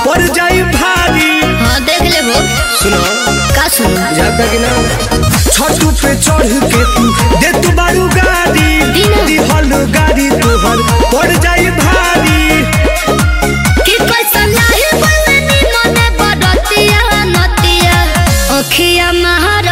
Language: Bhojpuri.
पड़ जाई भारी हाँ देख ले वो सुनो का सुनो जाता कि ना छतू पे चढ़ के तू दे तू बारू गाड़ी दीना। दिहल गाड़ी तोहर पड़ जाई भारी कि कैसन लाही बलनी मने बड़तिया नतिया अखिया महार